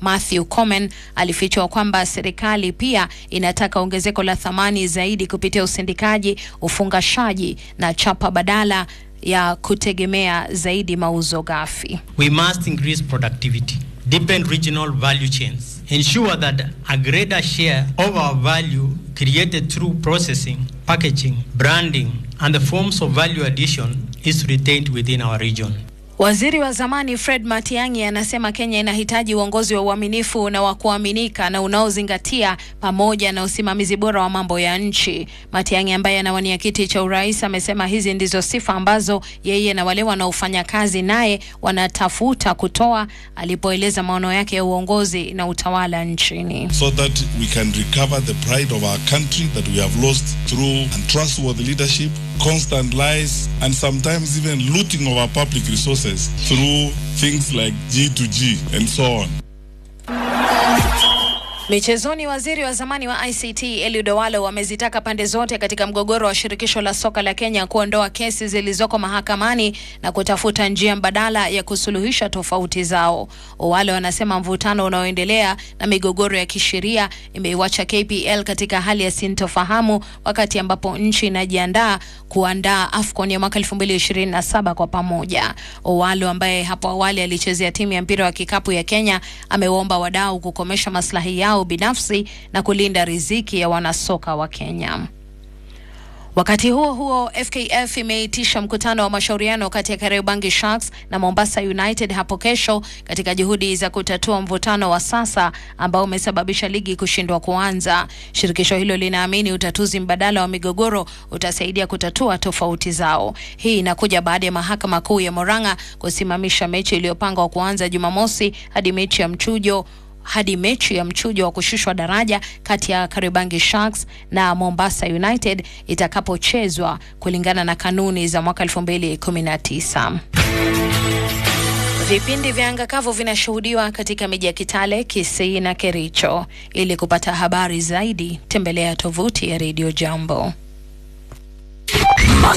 Matthew Komen alifichua kwamba serikali pia inataka ongezeko la thamani zaidi kupitia usindikaji, ufungashaji na chapa badala ya kutegemea zaidi mauzo ghafi. We must increase productivity, deepen regional value chains, ensure that a greater share of our value created through processing, packaging, branding, and the forms of value addition is retained within our region. Waziri wa zamani Fred Matiang'i anasema Kenya inahitaji uongozi wa uaminifu na wa kuaminika na unaozingatia pamoja na usimamizi bora wa mambo ya nchi. Matiang'i ambaye anawania kiti cha urais amesema hizi ndizo sifa ambazo yeye na wale wanaofanya kazi naye wanatafuta kutoa, alipoeleza maono yake ya uongozi na utawala nchini. so that we can recover the pride of our country that we have lost through untrustworthy leadership, constant lies, and sometimes even looting of our public resources through things like G2G and so on. Michezoni, waziri wa zamani wa ICT Eliud Owalo amezitaka pande zote katika mgogoro wa shirikisho la soka la Kenya kuondoa kesi zilizoko mahakamani na kutafuta njia mbadala ya kusuluhisha tofauti zao. Owalo anasema mvutano unaoendelea na migogoro ya kisheria imeiwacha KPL katika hali ya sintofahamu wakati ambapo nchi inajiandaa kuandaa AFCON ya mwaka 2027 kwa pamoja. Owalo ambaye hapo awali alichezea timu ya mpira wa kikapu ya Kenya amewaomba wadau kukomesha maslahi yao binafsi na kulinda riziki ya wanasoka wa Kenya. Wakati huo huo, FKF imeitisha mkutano wa mashauriano kati ya Kariobangi Sharks na Mombasa United hapo kesho katika juhudi za kutatua mvutano wa sasa ambao umesababisha ligi kushindwa kuanza. Shirikisho hilo linaamini utatuzi mbadala wa migogoro utasaidia kutatua tofauti zao. Hii inakuja baada ya mahakama kuu ya Murang'a kusimamisha mechi iliyopangwa kuanza Jumamosi hadi mechi ya mchujo hadi mechi ya mchujo wa kushushwa daraja kati ya Kariobangi Sharks na Mombasa United itakapochezwa kulingana na kanuni za mwaka 2019. Vipindi vya anga kavu vinashuhudiwa katika miji ya Kitale, Kisii na Kericho. Ili kupata habari zaidi, tembelea tovuti ya Radio Jambo.